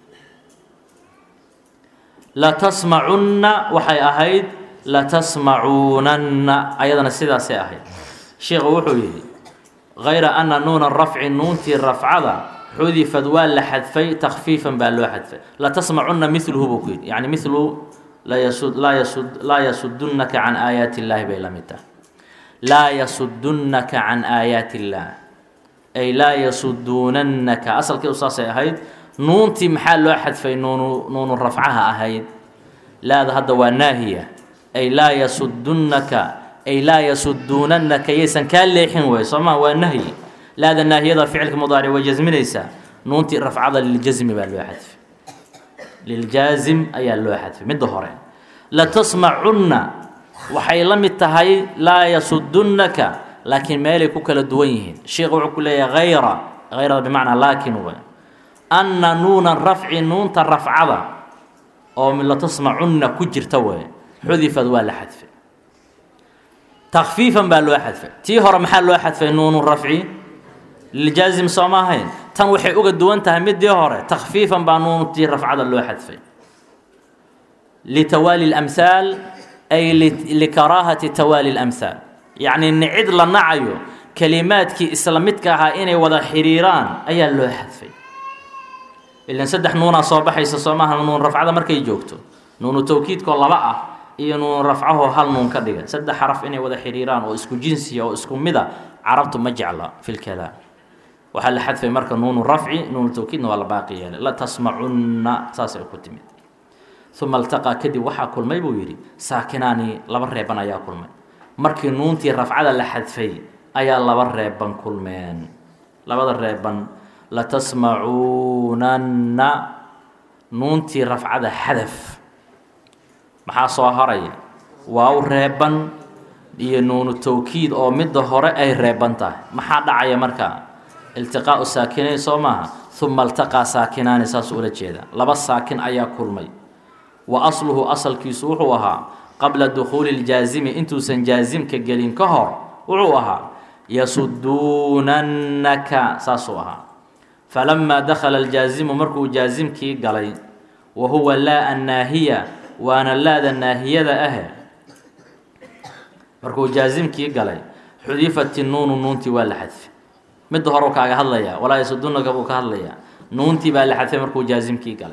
latasmacunna waxay ahayd latasmacuunanna ayadana sidaasay ahayd sheikhu wuxuu yidhi gayra ana nuuna rafci nuuntii rafcada xudifad waa la xadfay takfiifan baa loo xadfay latasmacunna miluhu buu ku yidhi yani milu laa yasudunnaka can aayaati illaahi bay la mid tahay laa yasudunnaka can aayaati illaah ay laa yasuduunannaka asalkii saasay ahayd nuuntii maxaa loo xadfay nuunu nuunu rafcaha ahayd laada hadda waa naahiya ay laa yasudunnaka ay laa yasuduunannaka yaysan kaa leexin wey soo maa waa nahyi laada naahiyada ficilka mudaaric way jasminaysaa nuuntii rafcada liljasmi baa loo xadfay liljaazim ayaa loo xadfay midda hore latasmacunna waxay la mid tahay laa yasudunnaka laakiin meelay ku kala duwan yihiin sheikh wuxuu ku leeyahay hayra hayrada bimacnaa laakin wey anna nuuna rafci nuunta rafcada oo latasmacunna ku jirta wey xudifad waa la xadfay takfiifan baa loo xadfay tii hore maxaa loo xadfay nuunu rafci liljaazim soo ma ahayn tan waxay uga duwan tahay midii hore takfiifan baa nuuntii rafcada loo xadfay litawaali اlamhaal ay likaraahati tawaali اlamhaal yacni nicid la nacayo kelimaadkii isla midka ahaa inay wada xiriiraan ayaa loo xadfay ilan saddex nuunaa soo baxaysa soo maaha nuun rafcada markay joogto nuunu tawkiidkoo laba ah iyo nuun rafcahoo hal nuun ka dhiga saddex xaraf inay wada xiriiraan oo isku jinsiya oo isku mida carabtu ma jecla fi lkalaam waxaa la xadfay marka nuunu rafci nuunu tawkiidna waa la baaqi yeelay la tasmacunna saasay ku timid uma altaqaa kadib waxaa kulmay buu yidhi saakinaani laba reeban ayaa kulmay markii nuuntii rafcada la xadfay ayaa laba reeban kulmeen labada reeban latasmacuunanna nuuntii rafcada xadaf maxaa soo haraya waaw reeban iyo nuunu tawkiid oo midda hore ay reeban tahay maxaa dhacaya markaa iltiqaau saakinayn soo maaha uma altaqaa saakinaani saas ula jeeda laba saakin ayaa kulmay wa asluhu asalkiisu wuxuu ahaa qabla dukhuuli ljaazimi intuusan jaazimka gelin ka hor wuxuu ahaa yasuduunannaka saasuu ahaa falamaa dakhala aljaazimu markuu jaazimkii galay wa huwa laa annaahiya waana laada naahiyada ahe markuu jaazimkii galay xudifat nuunu nuuntii waa la xadfay midda horeu kaaga hadlayaa walaa yasudunaka buu ka hadlayaa nuuntii baa la xadfay markuu jaazimkii galay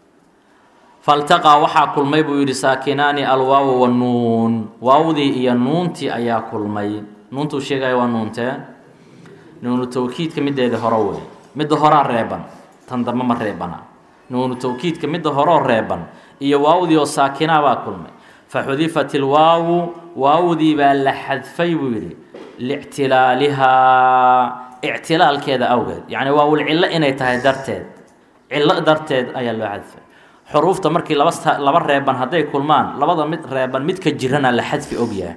faltaqaa waxaa kulmay buu yidhi saakinaani alwaawu wanuun waawdii iyo nuuntii ayaa kulmay nuuntuu sheegaya waa nuuntee nuunu tawkiidka mideeda hore wey midda horaa reeban tan dambe ma reebana nuunu tawkiidka midda horoo reeban iyo waawdii oo saakinaa baa kulmay fa xudifat ilwaawu waawdii baa la xadfay buu yidhi liictilaalihaa ictilaalkeeda awgeed yacni waawul cillo inay tahay darteed cillo darteed ayaa loo xadfay xuruufta markii laba laba reeban hadday kulmaan labada mid reeban midka jirana la xadfi ogyahay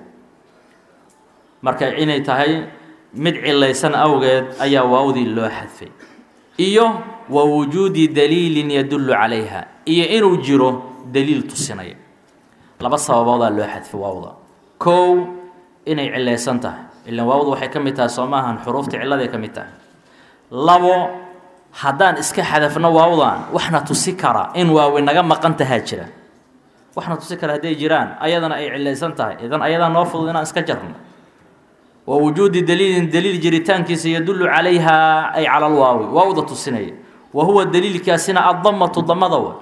marka inay tahay mid cilaysan awgeed ayaa waawdii loo xadfay iyo wa wujuudi daliilin yadullu calayha iyo inuu jiro daliil tusinaya laba sababoodaa loo xadfay waawda kow inay cilaysan tahay ilan waawdu waxay ka mid tahay soo maahan xuruufta cilladay ka mid tahay labo haddaan iska xadafno waawdan waxna tusi kara in waawi naga maqan tahaa jira waxna tusi kara hadday jiraan ayadana ay cilaysan tahay idan ayadaa noo fudud inaan iska jarno wa wujuudi daliilin daliil jiritaankiisa yadullu calayhaa ay cala alwaawi waawda tusinaya wa huwa daliilkaasina addamatu damada wa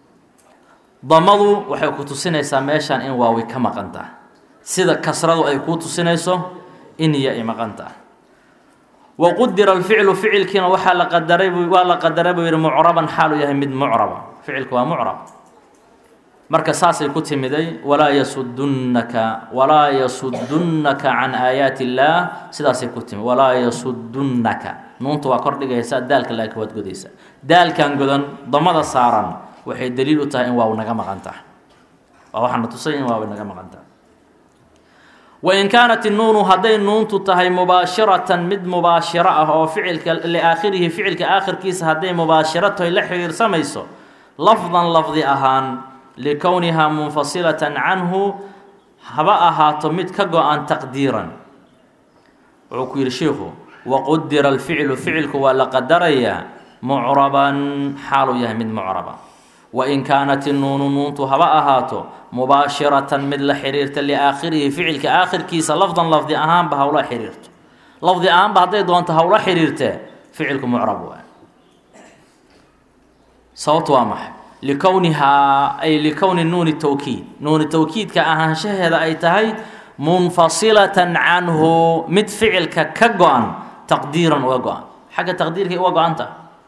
damadu waxay ku tusinaysaa meeshaan in waawi ka maqan tahay sida kasradu ay kuu tusinayso in iyo ay maqan tahay wa qudira alficlu ficilkiina waxaa la qadaray waa la qadaray buu yihi mucraban xaalu yahay mid mucraba ficilku waa mucrab marka saasay ku timiday walaa yasudunnaka walaa yasudunnaka can aayaati illaah sidaasay ku timid walaa yasudunnaka nuunta waa kor dhigaysaa daalka laakiin waad godaysaa daalkan godan damada saaran waxay daliil u tahay in waaw naga maqan tahay waa waxaana tusay in waaw naga maqan tahay wain kaanat innuunu hadday nuuntu tahay mubaashiratan mid mubaashiro ah oo ficilka liaakhirihi ficilka aakhirkiisa hadday mubaashiratoy la xiriirsamayso lafdan lafdi ahaan likownihaa munfasilatan canhu haba ahaato mid ka go-an taqdiiran wuxuu ku yidhi shiikhu waqudira alficlu ficilku waa la qadarayaa mucraban xaaluu yahay mid mucraba wain kaanat innuunu nuuntu haba ahaato mubaashiratan mid la xiriirta liaakhirihi ficilka aakhirkiisa lafdan lafdi ahaanba hawla xiriirto lafdi ahaanba hadday doonto hawla xiriirtee ficilku mucrab waa sababtu waa maxay likownihaa ay likowni nuuni tawkiid nuuni tawkiidka ahaanshaheeda ay tahay munfasilatan canhu mid ficilka ka go-an taqdiiran uga go-an xagga taqdiirkay uga go-anta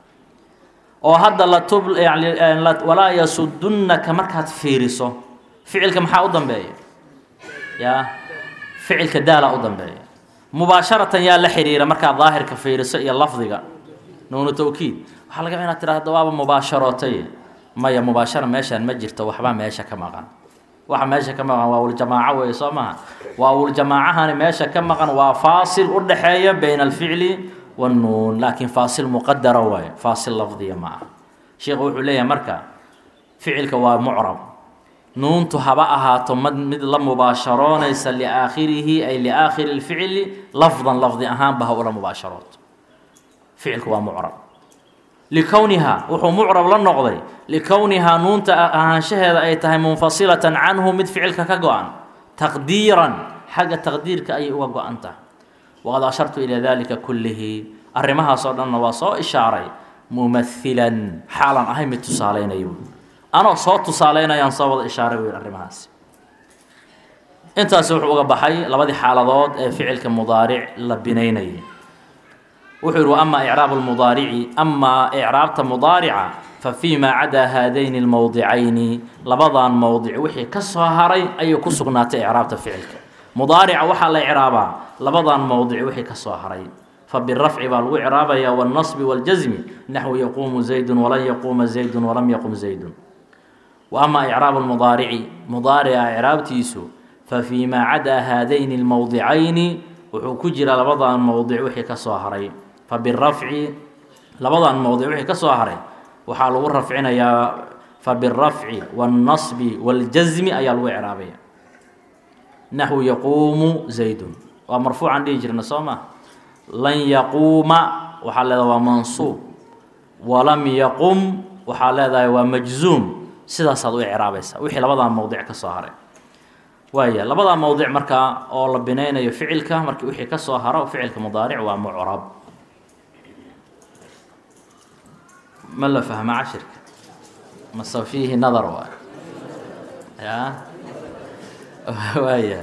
oo hadda latub yani walaa yasudunnaka markaad fiiriso ficilka maxaa u dambeeya yaa ficilka daala u dambeeya mubaasharatan yaa la xiriira markaad daahirka fiiriso iyo lafdiga nuunu tawkiid waxaa laga inaad tirahda waaba mubaasharootay maya mubaashara meeshaan ma jirto waxbaa meesha ka maqan waxa meesha ka maqan waa wuljamaaco weeye soo maha waa wuljamaacahani meesha ka maqan waa faasil u dhaxeeya bayna alficli wannuun laakiin faasil muqadara waaye faasil lafdiya ma aha sheikhu wuxuu leeyahay marka ficilka waa mucrab nuuntu haba ahaato mad mid la mubaasharoonaysa liaakhirihi ay liaakhiri lficli lafdan lafdi ahaanba ha ula mubaasharooto ficilku waa mucrab likownihaa wuxuu mucrab la noqday likownihaa nuunta ahaanshaheeda ay tahay munfasilatan canhu mid ficilka ka go-an taqdiiran xagga taqdiirka ayay uga go-an tahay waqad ashartu ilaa dalika kullihi arrimahaasoo dhanna waa soo ishaaray mumahilan xaalan ahay mid tusaaleynayo anoo soo tusaaleynayaan soo wada ishaaray wey arrimahaas intaasi wuxuu uga baxay labadii xaaladood ee ficilka mudaaric la binaynayay wuxuu yihi ama icraabu lmudaarici amaa icraabta mudaarica fa fii maa cadaa haadayni lmowdicayni labadan mowdic wixii ka soo haray ayay ku sugnaatay icraabta ficilka mudaarica waxaa la icraabaa labadan mowdic wixii ka soo haray fa birafci baa lagu icraabaya wاlnasbi wاljasmi naxwu yaquumu zaydun walan yaquuma zaydun walam yaqum zaydun wa ama icraabu lmudaarici mudaarica icraabtiisu fa fii maa cadaa haadayni lmowdicayni wuxuu ku jira labadan mowdic wixii ka soo haray fa birafci labadan mowdic wixii ka soo haray waxaa lagu rafcinayaa fa birafci wاlnasbi wاljasmi ayaa lagu icraabaya naxwu yaquumu zaydun waa marfuucan dhihi jirna soo ma lan yaquuma waxaa leedahay waa mansuub walam yaqum waxaa leedahay waa majzuum sidaasaad u icraabaysa wixii labadaa mowdic ka soo haray waaya labadaa mowdic markaa oo la binaynayo ficilka markii wixii ka soo haro ficilka mudaaric waa mucrab ma la fahma cashirka mase fiihi nadar waa ya waaya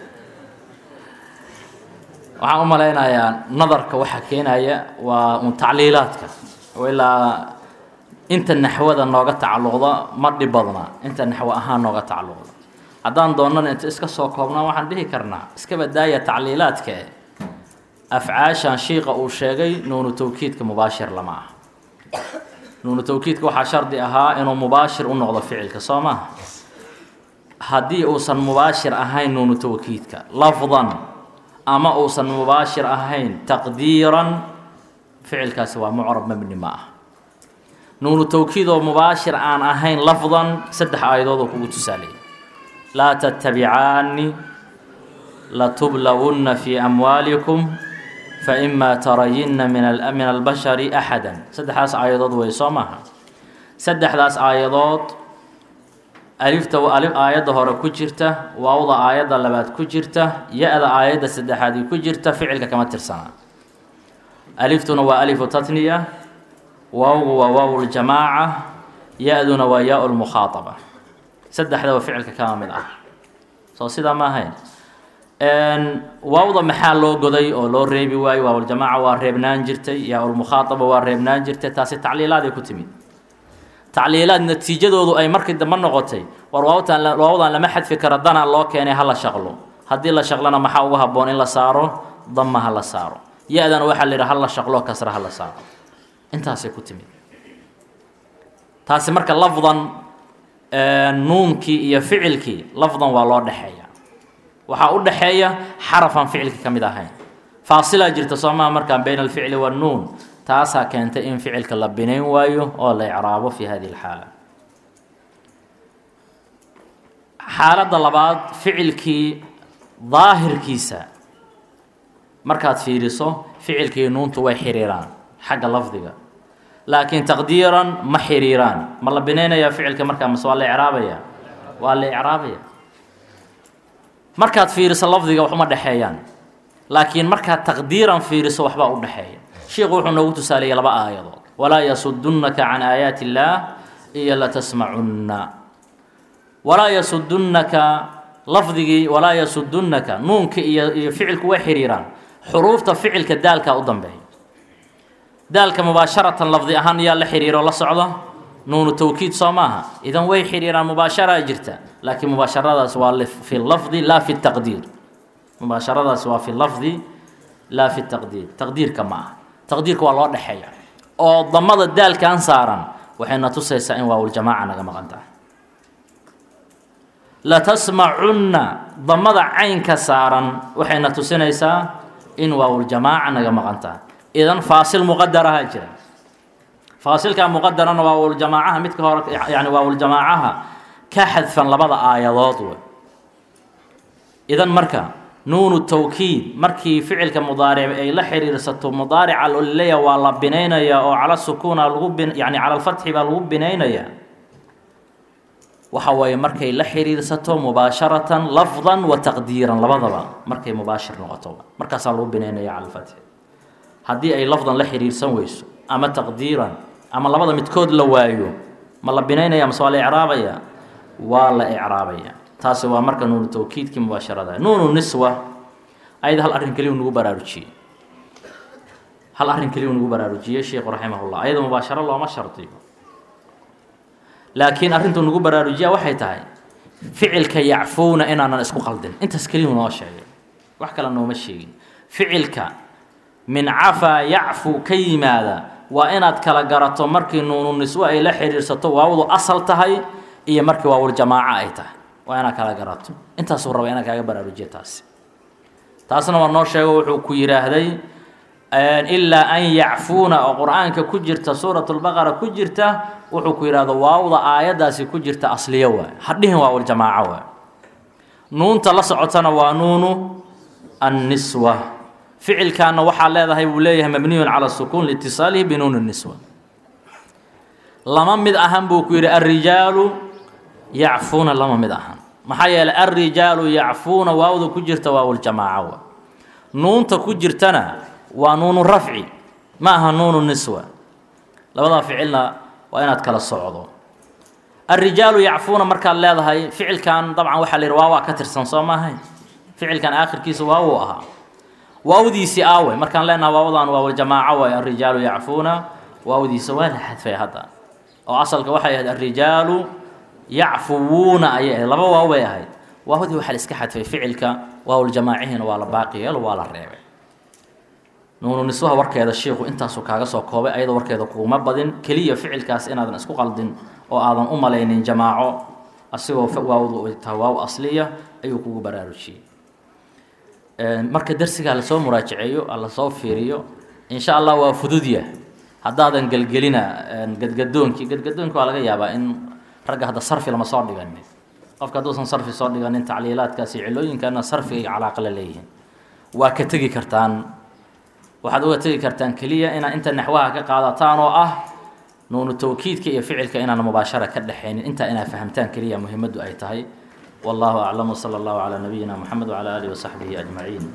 waxaan u malaynayaa nadarka waxaa keenaya waa un tacliilaadka ilaa inta naxwada nooga tacalluqda ma dhib badna inta naxwo ahaan nooga tacalluqda haddaan doonana inta iska soo koobnaa waxaan dhihi karnaa iska badaaya tacliilaadka e afcaashan shiiqa uu sheegay nuunu tawkiidka mubaashir lama aha nuunu tawkiidka waxaa shardi ahaa inuu mubaashir u noqdo ficilka soo maha haddii uusan mubaashir ahayn nuunu tawkiidka lafdan ama uusan mubaashir ahayn taqdiiran ficilkaasi waa mucrab mabni ma ah nuunu tawkiid oo mubaashir aan ahayn lafdan saddex aayadood oo kugu tusaalaya laa tattabicaani latublawunna fii amwaalikum faima tarayinna min albashari axada saddexdaas aayadood wey soo maaha saddexdaas aayadood alifta aayadda hore ku jirta waawda aayadda labaad ku jirta ya-da aayadda saddexaadii ku jirta ficilka kama tirsanaa aliftuna waa alifu tatniya waawgu waa waaw ljamaaca ya-duna waa yaa lmukhaadaba saddexdaba ficilka kama mid ah soo sidaa ma ahayn waawda maxaa loo goday oo loo reebi waayo waawljamaaca waa reebnaan jirtay yaa-ulmukhaadaba waa reebnaan jirtay taasi tacliilaaday ku timid tacliilaad natiijadoodu ay markii dambe noqotay war waawtan waawdan lama xadfi kara danaa loo keenay ha la shaqlo haddii la shaqlona maxaa ugu habboon in la saaro dama ha la saaro ya-dana waxaa la yidhi ha la shaqlo kasra ha la saaro intaasay ku timid taasi marka lafdan nuunkii iyo ficilkii lafdan waa loo dhexeeya waxaa u dhexeeya xarafan ficilka ka mid ahayn faasilaa jirta soomaa markaan bayna alficli wannuun taasaa keentay in ficilka la binayn waayo oo la icraabo fi hadihi اlxaala xaaladda labaad ficilkii daahirkiisa markaad fiiriso ficilkii nuuntu way xiriiraan xagga lafdiga laakiin taqdiiran ma xiriiraan ma la binaynayaa ficilka markaa mase waa la icraabaya waa la icraabaya markaad fiiriso lafdiga waxuma dhexeeyaan laakiin markaad taqdiiran fiiriso waxbaa u dhexeeya sheikhu wuxuu noogu tusaaliyay laba aayadood walaa yasudunnaka can aayaati illaah iyo latasmacunna walaa yasudunnaka lafdigii walaa yasudunnaka nuunka iyo iyo ficilku way xiriiraan xuruufta ficilka daalkaa u dambeeya daalka mubaasharatan lafdi ahaan yaa la xiriiro la socda nuunu tawkiid soo maaha idan way xiriiraan mubaasharaa jirta laakiin mubaasharadaas waa fi lafdi laa fi taqdiir mubaasharadaas waa fi lafdi laa fi taqdiir taqdiirka ma aha taqdiirka waa loo dhexeeya oo damada daalkan saaran waxayna tusaysaa in waawuljamaaca naga maqan tahay latasmacunna damada caynka saaran waxayna tusinaysaa in waawuljamaaca naga maqan tahay idan faasil muqadaraha jira faasilka muqadarana waawuljamaacaha midka hore yani waawuljamaacaha ka xadfan labada aayadood wey idan marka nuunu tawkiid markii ficilka mudaaric ay la xiriirsato mudaarica lolleya waa la binaynaya oo cala sukuuna lagu bin yani cala alfatxi baa lagu binaynaya waxa waaye markay la xiriirsato mubaasharatan lafdan wa taqdiiran labadaba markay mubaashir noqoto markaasaa lagu binaynaya cala alfatxi haddii ay lafdan la xiriirsan weyso ama taqdiiran ama labada midkood la waayo ma la binaynaya mase waa la icraabaya waa la icraabaya taasi waa marka nuunu tawkiidkii mubaasharada nuunu niswa ayada hal arrin keliyu nagu baraarujiyey hal arrin keliyu nagu baraarujiyey sheikhu raximahullah ayada mubaasharo looma shardiyo laakiin arrintuu nagu baraarujiya waxay tahay ficilka yacfuuna inaanan isku qaldin intaas keliyu noo sheegay wax kale nooma sheegin ficilka min cafaa yacfu ka yimaada waa inaad kala garato markii nuunu niswo ay la xiriirsato waawadu asal tahay iyo markii waawuljamaaco ay tahay waa inaad kala garato intaasuu raba inaan kaaga baraarujiya taasi taasna waa noo sheego wuxuu ku yidhaahday ilaa an yacfuuna oo qur-aanka ku jirta suurat lbaqara ku jirta wuxuu ku yidhahdo waawda aayaddaasi ku jirta asliyo waay hadhihin waawuljamaaco waay nuunta la socotana waa nuunu anniswa ficilkaana waxaa leedahay buu leeyahay mabniyun cala sukuun liitisaalihi binuuni niswa lama mid ahan buu ku yidhi alrijaalu yacfuuna lama mid ahan maxaa yeelay alrijaalu yacfuuna waawda ku jirta waawuljamaaco wa nuunta ku jirtana waa nuunu rafci ma aha nuunu niswa labadaa ficilna waa inaad kala socdo alrijaalu yacfuuna markaad leedahay ficilkan dabcan waxaa la yidhi waawaa ka tirsan soo maahay ficilkan aakhirkiisa waawuu ahaa waawdiisii aawe markaan leenaha waawdan waawljamaaco waay alrijaalu yacfuuna waawdiisa waa la xadfay hadda oo asalka waxay ahayd alrijaalu yacfuwuuna ayay ahayd laba waaw bay ahayd waawdii waxaa la iska xadfay ficilka waawljamaacihiina waa la baaqi yeelo waa la reebay nuunu niswaha warkeeda shiiku intaasuu kaaga soo koobay ayadoo warkeeda kuguma badin keliya ficilkaas inaadan isku qaldin oo aadan u malaynin jamaaco asigoo waawdu tahay waaw asliya ayuu kugu baraarujiyey marka darsigaa lasoo muraajaceeyo lasoo fiiriyo insha allah waa fududya haddaadan gelgelina gadgadoonkii gadgadoonki waa laga yaabaa in ragga hadda sarfi lama soo dhiganin qofka hadduusan sarfi soo dhiganin tacliilaadkaasi cilooyinkana sarfiga calaaqa la leeyihiin waa ka tegi kartaan waxaad uga tegi kartaan keliya inaad inta naxwaha ka qaadataan oo ah nuunu tawkiidka iyo ficilka inaan mubaashara ka dhexaynin intaa inaad fahamtaan keliya muhimaddu ay tahay والله أعلم وصلى الله على نبينا محمد وعلى آله وصحبه أجمعين